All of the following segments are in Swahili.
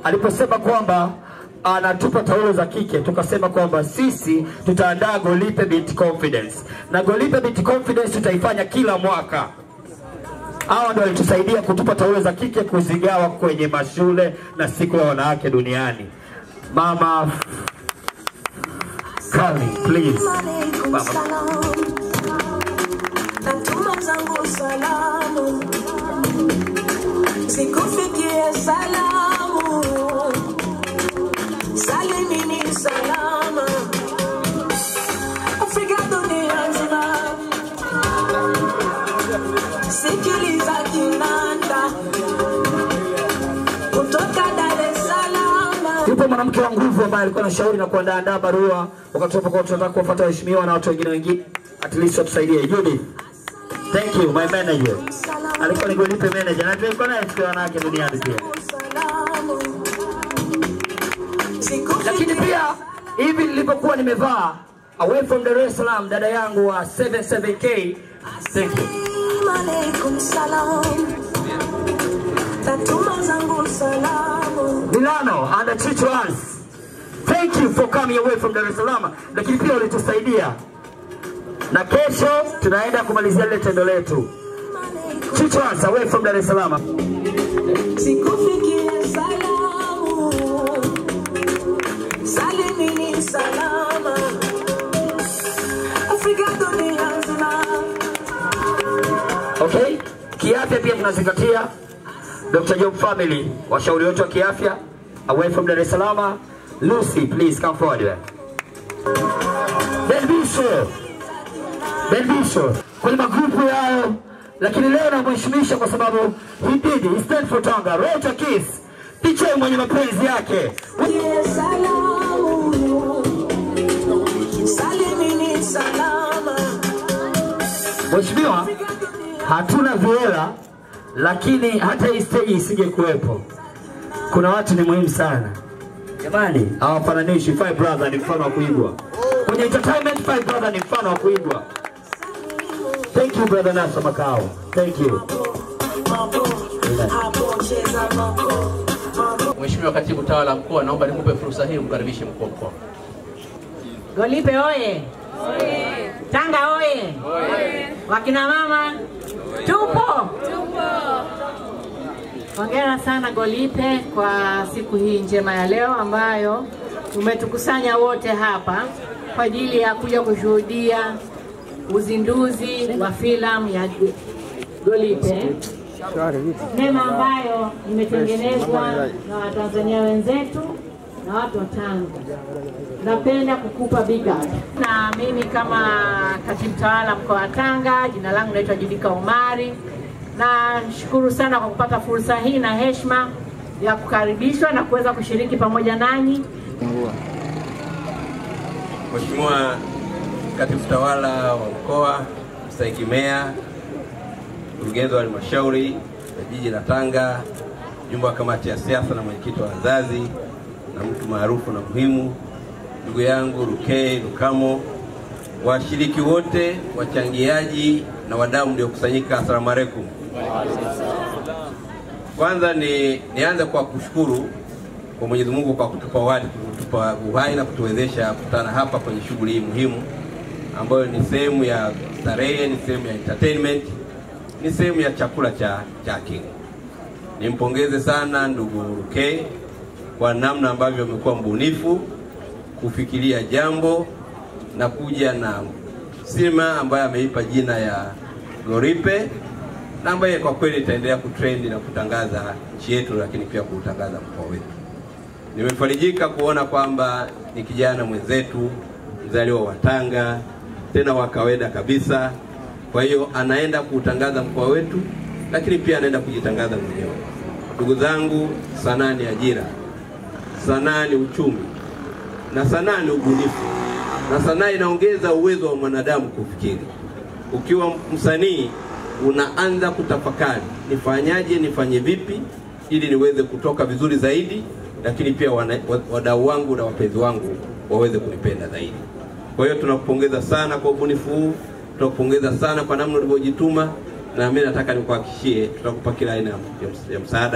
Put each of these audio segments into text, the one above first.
aliposema kwamba anatupa taulo za kike, tukasema kwamba sisi tutaandaa Golipe Beat Confidence na Golipe Beat Confidence tutaifanya kila mwaka. Hawa ndio walitusaidia kutupa taulo za kike kuzigawa kwenye mashule na siku ya wanawake duniani. Mama Kali, please. Alaikum Mama. salam. Natuma zangu salamu sikufikie salamu salimini salama Afrika dunia nzima sikiliza kinanda kutoka Dar es Salaam Yupo mwanamke wa nguvu ambaye alikuwa anashauri na kuandaa barua wakati tunapokuwa tunataka kuwafuata waheshimiwa na watu wengine wengine, at least watusaidie. Judith, thank you my manager, alikuwa ni Golipe manager na tulikuwa naye siku ya wanawake duniani pia. Lakini pia hivi nilipokuwa nimevaa away from Dar es Salaam, dada yangu wa 77K, thank you. Alaikum salam. Natuma zangu salamu Milano and Chichuans. Thank you for coming away from Dar es Salaam. Lakini pia ulitusaidia. Na kesho tunaenda kumalizia lile tendo letu. Chichuans away from Dar es Salaam. sikufikie salamu salimini salama Afrika dunia nzima Okay? Kiafya pia tunazingatia. Dr. Job family, washauri wetu wa kiafya away from Dar es Salaam. Lucy, please come forward. Delvisho. Delvisho. Kwenye magrupu yao lakini leo namheshimisha kwa sababu he did, he stand for Tanga. Wrote a kiss. Picha mwenye mapenzi yake. Fikie salamu salimini salama Mheshimiwa, hatuna viela lakini hata hii stage isije kuwepo. Kuna watu ni muhimu sana jamani, hawafananishi. Five Brother ni mfano wa kuigwa kwenye entertainment. Five Brother ni mfano wa kuigwa. Thank you brother Naso Makao, thank you. hapo cheza mako Mheshimiwa Katibu Tawala Mkoa, naomba nikupe fursa hii umkaribishe mkuu wa mkoa. Golipe oye! Tanga oye! Wakina mama tupo. Hongera sana Golipe kwa siku hii njema ya leo ambayo umetukusanya wote hapa kwa ajili ya kuja kushuhudia uzinduzi wa filamu ya Golipe, sinema ambayo imetengenezwa na Watanzania wenzetu na watu wa Tanga napenda kukupa big up. Na mimi kama katibu tawala mkoa wa Tanga, jina langu naitwa Judika Omari. Nashukuru sana kwa kupata fursa hii na heshima ya kukaribishwa na kuweza kushiriki pamoja nanyi. Mheshimiwa Katibu Tawala wa Mkoa, Mstahiki Meya, mkurugenzi wa halmashauri ya jiji la Tanga, mjumbe wa kamati ya siasa na mwenyekiti wa wazazi na mtu maarufu na muhimu, ndugu yangu Rukei Lukamo, washiriki wote, wachangiaji na wadau mliokusanyika, asalamu alaikum. Kwanza ni nianze kwa kushukuru kwa Mwenyezi Mungu kwa kutupa uhai, kutupa uhai na kutuwezesha kukutana hapa kwenye shughuli hii muhimu ambayo ni sehemu ya starehe, ni sehemu ya entertainment, ni sehemu ya chakula cha cha akili. Nimpongeze sana ndugu Ruke kwa namna ambavyo amekuwa mbunifu kufikiria jambo na kuja na sinema ambayo ameipa jina ya Goripe na ambaye kwa kweli itaendelea kutrendi na kutangaza nchi yetu, lakini pia kuutangaza mkoa wetu. Nimefarijika kuona kwamba ni kijana mwenzetu mzaliwa wa Tanga, tena wa kawaida kabisa. Kwa hiyo anaenda kuutangaza mkoa wetu, lakini pia anaenda kujitangaza mwenyewe. Ndugu zangu, sanaa ni ajira, sanaa ni uchumi, na sanaa ni ubunifu, na sanaa inaongeza uwezo wa mwanadamu kufikiri. Ukiwa msanii unaanza kutafakari, nifanyaje, nifanye vipi ili niweze kutoka vizuri zaidi, lakini pia wana- wa- wadau wangu na wapenzi wangu waweze kunipenda zaidi. Kwa hiyo tunakupongeza sana kwa ubunifu huu, tunakupongeza sana kwa namna ulivyojituma, na mimi nataka nikuhakikishie tutakupa kila aina ya ms- ya msaada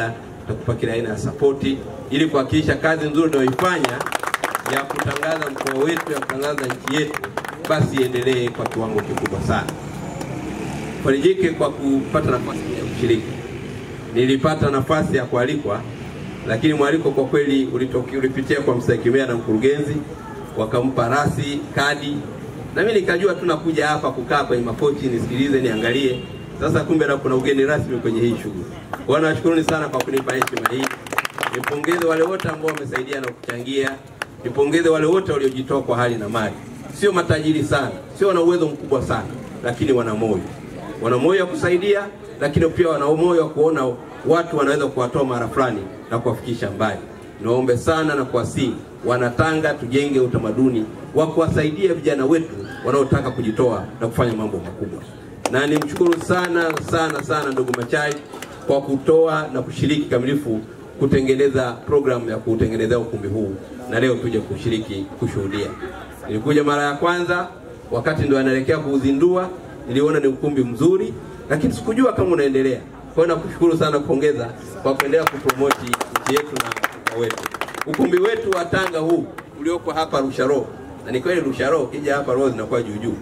tutakupa kila aina ya sapoti ili kuhakikisha kazi nzuri unayoifanya ya kutangaza mkoa wetu, ya kutangaza nchi yetu, basi iendelee kwa kiwango kikubwa sana. Farijike kwa kupata nafasi ya kushiriki. Nilipata nafasi ya kualikwa, lakini mwaliko kwa kweli ulitoki, ulipitia kwa mstahiki meya na mkurugenzi, wakampa rasi kadi, na mimi nikajua tu nakuja hapa kukaa kwenye makochi nisikilize, niangalie. Sasa kumbe na kuna ugeni rasmi kwenye hii shughuli. Kwa hiyo nawashukuruni sana kwa kunipa heshima hii. Nipongeze wale wote ambao wamesaidia na kuchangia, nipongeze wale wote waliojitoa kwa hali na mali. Sio matajiri sana, sio wana uwezo mkubwa sana, lakini wana moyo, wana moyo wa kusaidia, lakini pia wana moyo wa kuona watu wanaweza kuwatoa mara fulani na kuwafikisha mbali. Niwaombe sana na kuwasihi Wanatanga, tujenge utamaduni wa kuwasaidia vijana wetu wanaotaka kujitoa na kufanya mambo makubwa. Na nimshukuru sana sana sana ndugu Machai kwa kutoa na kushiriki kamilifu kutengeneza programu ya kutengenezea ukumbi huu, na leo tuje kushiriki kushuhudia. Nilikuja mara ya kwanza wakati ndo anaelekea kuuzindua, niliona ni ukumbi mzuri, lakini sikujua kama unaendelea. Kwa hiyo nakushukuru sana, kupongeza kwa kuendelea kupromoti nchi yetu na mkoa wetu. Ukumbi wetu wa Tanga huu ulioko hapa Rusharo, na ni kweli Rusharo, ukija hapa roho zinakuwa juu juu.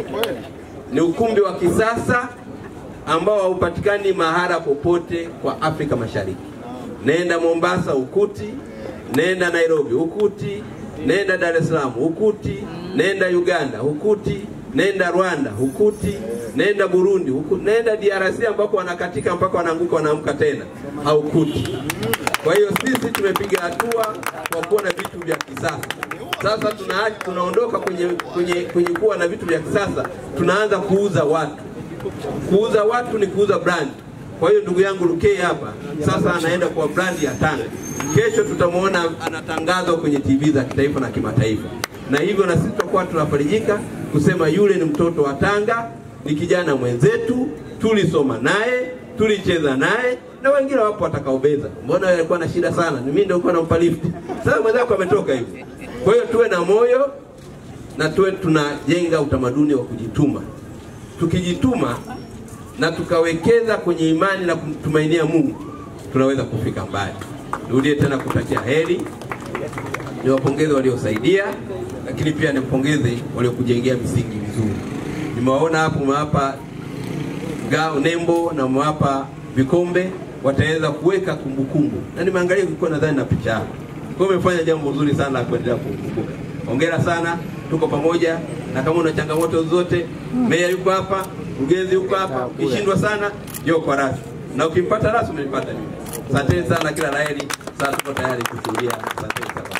Ni ukumbi wa kisasa ambao haupatikani mahala popote kwa Afrika Mashariki. Nenda Mombasa ukuti, nenda Nairobi ukuti, nenda Dar es Salaam ukuti, nenda Uganda ukuti, nenda Rwanda ukuti, nenda Burundi ukuti, nenda DRC ambako wanakatika mpaka wanaanguka wanaamka tena haukuti. Kwa hiyo sisi tumepiga hatua kwa kuwa na vitu vya kisasa. Sasa tuna, tunaondoka kwenye, kwenye, kwenye kuwa na vitu vya kisasa, tunaanza kuuza watu. Kuuza watu ni kuuza brand. Kwa hiyo ndugu yangu Lukei hapa sasa anaenda kwa brand ya Tanga. Kesho tutamwona anatangazwa kwenye TV za kitaifa na kimataifa, na hivyo na sisi tutakuwa tunafarijika kusema yule ni mtoto wa Tanga, ni kijana mwenzetu, tulisoma naye, tulicheza naye na wengine wapo watakaobeza. Mbona wewe alikuwa na shida sana, ni mimi ndio nilikuwa nampa lift. Sasa mwenzako ametoka hivyo. Kwa hiyo tuwe na moyo na tuwe tunajenga utamaduni wa kujituma. Tukijituma na tukawekeza kwenye imani na kumtumainia Mungu, tunaweza kufika mbali. Nirudie tena kutakia heri, niwapongeze waliosaidia, lakini pia nimpongeze waliokujengea misingi mizuri. Nimewaona hapo umewapa ngao nembo na umewapa vikombe, wataweza kuweka kumbukumbu, na nimeangalia kulikuwa nadhani na picha yako. Kwa hiyo umefanya jambo zuri sana la kuendelea kukumbuka. Hongera sana, tuko pamoja, na kama una changamoto zozote, meya yuko hapa, mkurugenzi yuko hapa. Ukishindwa sana, njoo kwa rasi, na ukimpata rasi umenipata mimi. Asanteni sana, kila laheri. Sasa tuko tayari kushuhudia. Asanteni sana.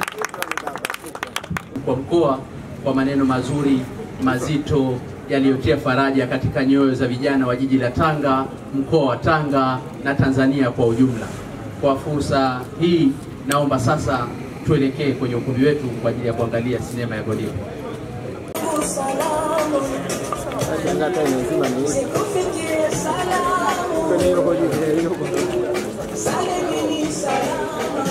kwa mkoa kwa maneno mazuri mazito yaliyotia faraja katika nyoyo za vijana wa jiji la Tanga, mkoa wa Tanga na Tanzania kwa ujumla. Kwa fursa hii, naomba sasa tuelekee kwenye ukumbi wetu kwa ajili ya kuangalia sinema ya Goliath. Salamu, sikufikie salamu, salimini salama.